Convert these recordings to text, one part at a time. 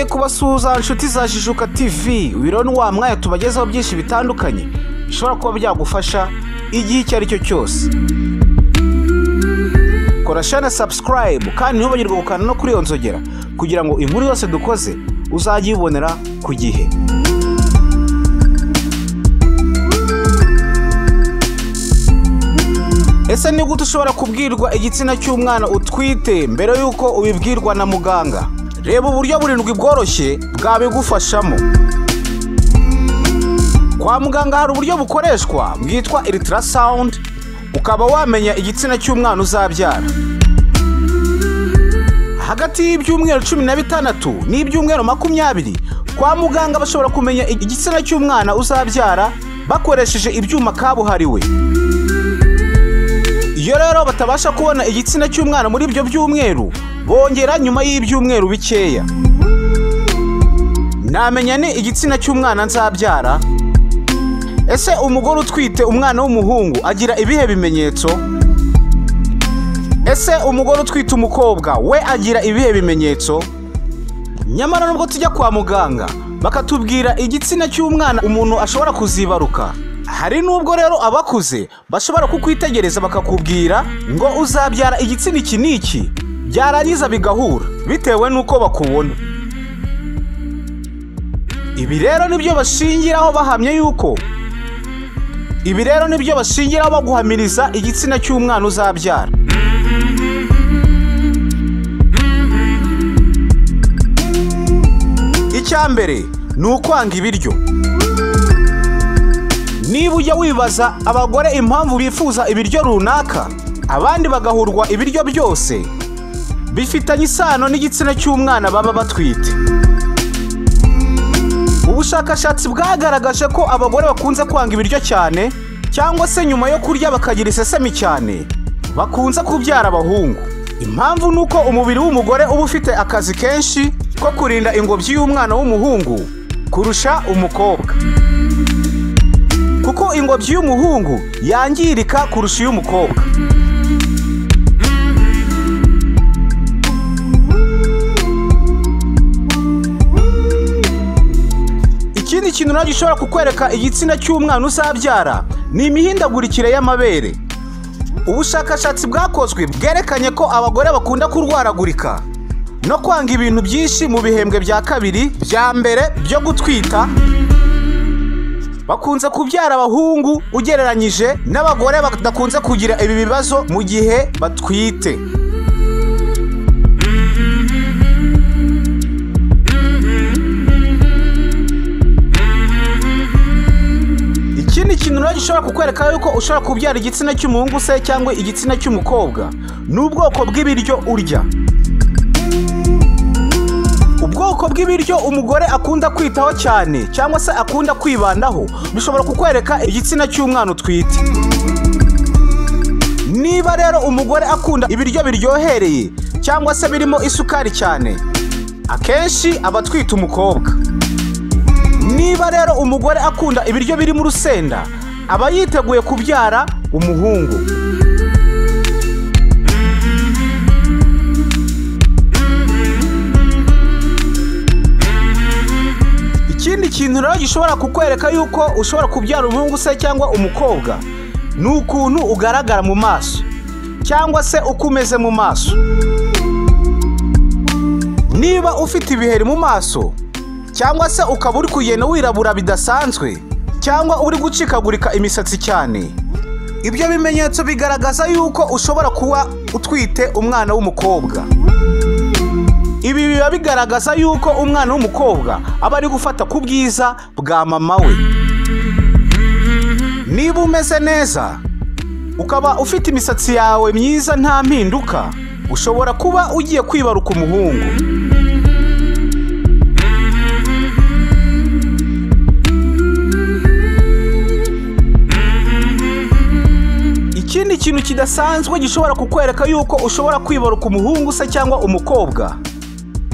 kubasuhuza inshuti za jijuka tv uyu rero ni wa mwanya tubagezaho byinshi bitandukanye bishobora kuba byagufasha igihe icyo ari cyo cyose kora shana sabusikarayibu kandi ntubagirwe gukanda no kuri iyo nzogera kugira ngo inkuru yose dukoze uzajye uyibonera ku gihe ese ni gute ushobora kubwirwa igitsina cy'umwana utwite mbere y'uko ubibwirwa na muganga reba uburyo burindwi bworoshye bwabigufashamo kwa muganga hari uburyo bukoreshwa bwitwa iritarasawundi ukaba wamenya igitsina cy'umwana uzabyara hagati y'ibyumweru cumi na bitandatu n'ibyumweru makumyabiri kwa muganga bashobora kumenya igitsina cy'umwana uzabyara bakoresheje ibyuma kabuhariwe iyo rero batabasha kubona igitsina cy'umwana muri ibyo byumweru bongera nyuma y'ibyumweru bikeya namenya ni igitsina cy'umwana nzabyara ese umugore utwite umwana w'umuhungu agira ibihe bimenyetso ese umugore utwite umukobwa we agira ibihe bimenyetso nyamara nubwo tujya kwa muganga bakatubwira igitsina cy'umwana umuntu ashobora kuzibaruka hari n'ubwo rero abakuze bashobora kukwitegereza bakakubwira ngo uzabyara igitsina iki n'iki byarangiza bigahura bitewe n'uko bakubona ibi rero nibyo bashingiraho bahamya yuko ibi rero nibyo bashingiraho baguhamiriza igitsina cy'umwana uzabyara icya mbere ni ukwanga ibiryo niba ujya wibaza abagore impamvu bifuza ibiryo runaka abandi bagahurwa ibiryo byose bifitanye isano n'igitsina cy'umwana baba batwite ubushakashatsi bwagaragaje ko abagore bakunze kwanga ibiryo cyane cyangwa se nyuma yo kurya bakagira isesemi cyane bakunze kubyara abahungu impamvu ni uko umubiri w'umugore uba ufite akazi kenshi ko kurinda ingobyi y'umwana w'umuhungu kurusha umukobwa kuko ingobyi y'umuhungu yangirika kurusha iy'umukobwa ikindi kintu nacyo gishobora kukwereka igitsina cy'umwana uzabyara ni imihindagurikire y'amabere ubushakashatsi bwakozwe bwerekanye ko abagore bakunda kurwaragurika no kwanga ibintu byinshi mu bihembwe bya kabiri bya mbere byo gutwita bakunze kubyara abahungu ugereranyije n'abagore badakunze kugira ibi bibazo mu gihe batwite ikindi kintu rero gishobora kukwereka yuko ushobora kubyara igitsina cy'umuhungu se cyangwa igitsina cy'umukobwa ni ubwoko bw'ibiryo urya ubwoko bw'ibiryo umugore akunda kwitaho cyane cyangwa se akunda kwibandaho bishobora kukwereka igitsina cy'umwana utwite niba rero umugore akunda ibiryo biryohereye cyangwa se birimo isukari cyane akenshi aba atwite umukobwa niba rero umugore akunda ibiryo birimo urusenda aba yiteguye kubyara umuhungu ikindi kintu rero gishobora kukwereka yuko ushobora kubyara umuhungu se cyangwa umukobwa ni ukuntu ugaragara mu maso cyangwa se uko umeze mu maso niba ufite ibiheri mu maso cyangwa se ukaba uri kugenda wirabura bidasanzwe cyangwa uri gucikagurika imisatsi cyane ibyo bimenyetso bigaragaza yuko ushobora kuba utwite umwana w'umukobwa ibi biba bigaragaza yuko umwana w'umukobwa aba ari gufata ku bwiza bwa mama we niba umeze neza ukaba ufite imisatsi yawe myiza nta mpinduka ushobora kuba ugiye kwibaruka umuhungu ikindi kintu kidasanzwe gishobora kukwereka yuko ushobora kwibaruka umuhungu se cyangwa umukobwa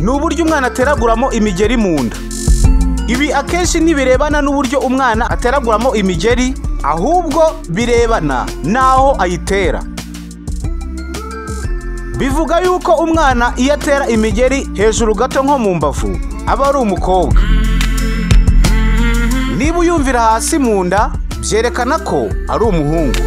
ni uburyo umwana ateraguramo imigeri mu nda ibi akenshi ntibirebana n'uburyo umwana ateraguramo imigeri ahubwo birebana n'aho ayitera bivuga yuko umwana iyo atera imigeri hejuru gato nko mu mbavu aba ari umukobwa niba uyumvira hasi mu nda byerekana ko ari umuhungu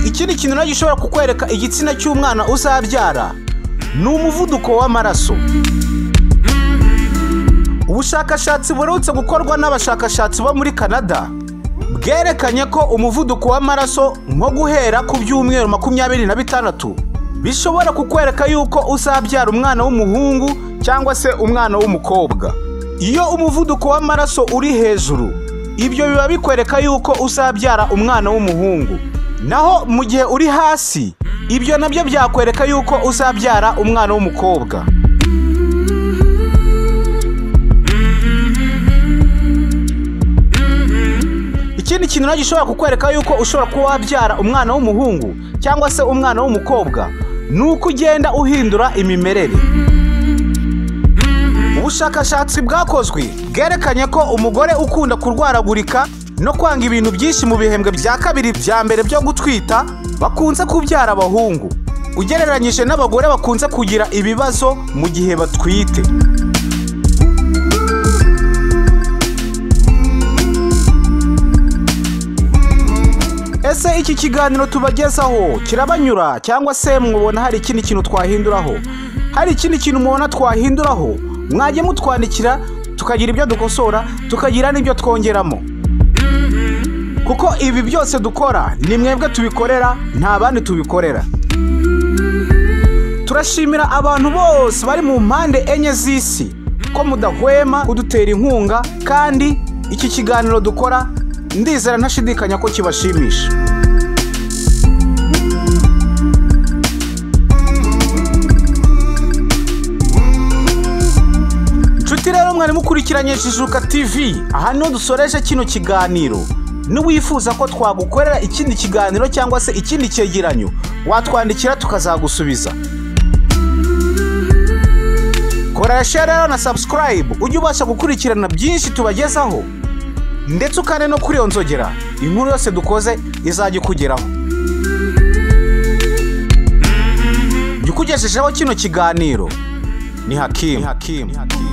ikindi kintu nacyo gishobora kukwereka igitsina cy'umwana uzabyara ni umuvuduko w'amaraso ubushakashatsi buherutse gukorwa n'abashakashatsi bo muri canada bwerekanye ko umuvuduko w'amaraso nko guhera ku byumweru makumyabiri na bitandatu bishobora kukwereka yuko uzabyara umwana w'umuhungu cyangwa se umwana w'umukobwa iyo umuvuduko w'amaraso uri hejuru ibyo biba bikwereka yuko uzabyara umwana w'umuhungu naho mu gihe uri hasi ibyo nabyo byakwereka yuko uzabyara umwana w'umukobwa ikindi kintu nacyo gishobora kukwereka yuko ushobora kuba wabyara umwana w'umuhungu cyangwa se umwana w'umukobwa ni uko ugenda uhindura imimerere ubushakashatsi bwakozwe bwerekanye ko umugore ukunda kurwaragurika no kwanga ibintu byinshi mu bihembwe bya kabiri bya mbere byo gutwita bakunze kubyara abahungu ugereranyije n'abagore bakunze kugira ibibazo mu gihe batwite ese iki kiganiro tubagezaho kirabanyura cyangwa se mubona hari ikindi kintu twahinduraho hari ikindi kintu mubona twahinduraho mwajya mutwandikira tukagira ibyo dukosora tukagira n'ibyo twongeramo kuko ibi byose dukora ni mwebwe tubikorera nta bandi tubikorera turashimira abantu bose bari mu mpande enye z'isi ko mudahwema kudutera inkunga kandi iki kiganiro dukora ndizera ntashidikanya ko kibashimisha nshuti rero mwari mukurikiranye jijuka tv aha niho dusoreje kino kiganiro n'uwifuza ko twagukorera ikindi kiganiro cyangwa se ikindi cyegeranyo watwandikira tukazagusubiza koresha rero na subscribe ujye ubasha gukurikirana byinshi tubagezaho ndetse ukane no kuri iyo nzogera inkuru yose dukoze izajya ikugeraho jya ukugejejeho kino kiganiro ni hakimu